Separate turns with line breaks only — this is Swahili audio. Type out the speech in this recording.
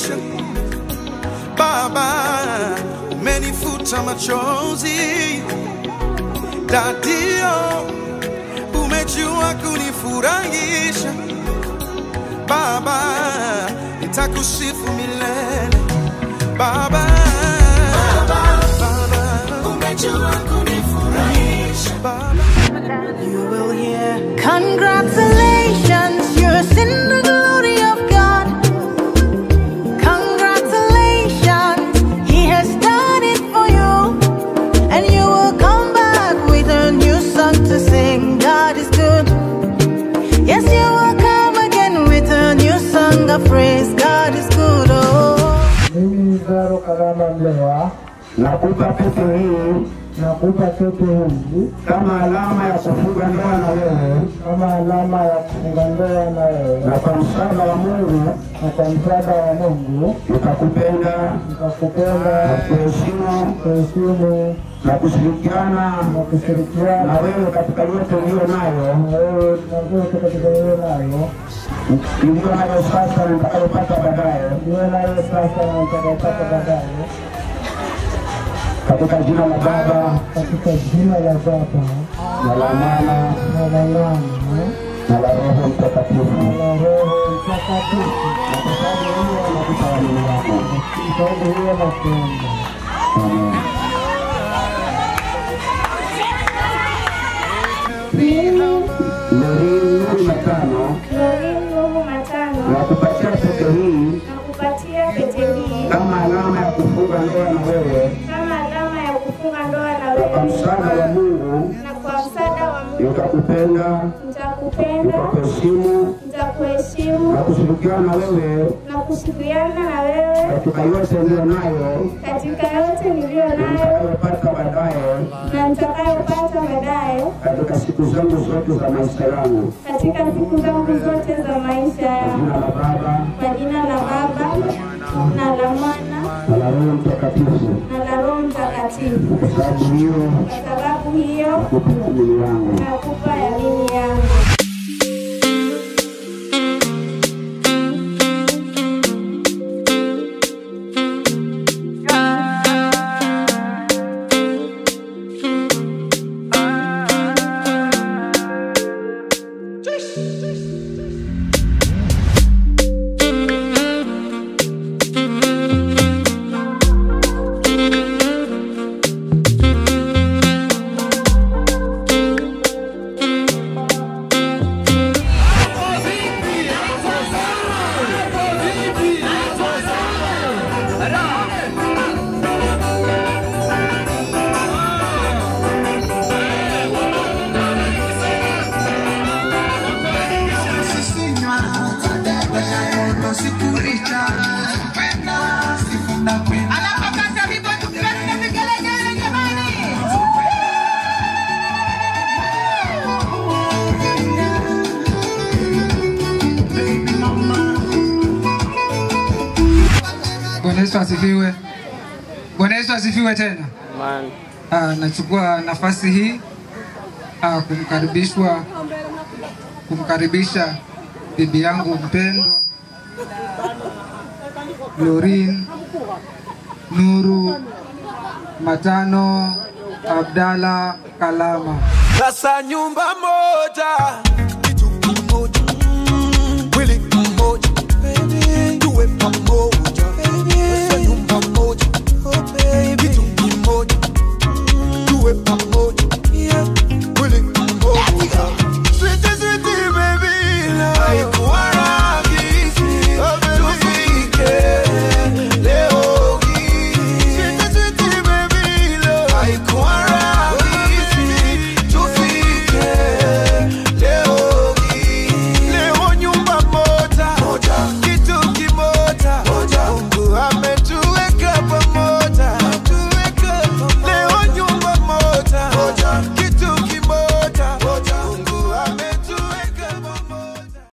umenifurahisha Baba, umenifuta machozi Dadio, umejua kunifurahisha Baba, nitakusifu milele Baba, Baba,
umejua kunifurahisha
Baba.
You will hear
Congratulations, you're in the glory of God. Congratulations, He has done it for you. And you will come back with a new song to sing. God is good. Yes, you will come again with a new song of praise. God is good. Oh.
Mimi Zaro Karama Mlewa
nakupa pete hii
nakupa pete hizi
kama alama ya kufunga ndoa na wewe,
kama alama ya kufunga ndoa na wewe,
na kwa msaada wa Mungu
na kwa msaada wa Mungu
nikakupenda,
nitakupenda,
kuheshimu
kuheshimu
na kushirikiana
na kushirikiana
na wewe katika yote uliyo nayo
na wewe tunazote katika hiyo nayo
iliyo nayo sasa na nitakayopata baadaye,
ndiyo nayo sasa na nitakayopata baadaye,
katika jina la Baba
katika jina la Baba
na la Mwana
na la Mwana
na la Roho Mtakatifu.
na la Roho Mtakatifu.
Na kwa sababu hiyo nakupa amini yako.
Sababu hiyo nakuomba
Amen. Lorini kumi na tano
Lorini Nuhu Matano
na kupatia pete hii
na kupatia pete hii
kama alama ya kufunga ndoa na wewe,
kama alama ya kufunga ndoa na
na kwa
wewe,
msaada wa Mungu
na kwa msaada wa Mungu
nikakupenda,
nitakupenda,
nikakuheshimu
nitakuheshimu
na kushirikiana na wewe
na kushirikiana na wewe
katika yote niliyo nayo
katika yote niliyo
na
nayo
nitakayopata baadaye
na nitakayopata baadaye
katika siku zangu zote za maisha yangu.
katika siku zangu zote za maisha yangu.
Jina la Baba
Kwa jina la Baba na la Mwana
na la Roho Mtakatifu.
na la Roho Mtakatifu.
Kwa sababu hiyo
Kwa sababu hiyo
nakupa amini yangu.
nakupa yamini yangu.
Bwana Yesu asifiwe. Bwana Yesu asifiwe tena. Ah, nachukua nafasi hii ah, kumkaribishwa kumkaribisha bibi yangu mpendwa Lorin Nuru Matano Abdalla Kalama.
Sasa nyumba moja, kitu kimoja.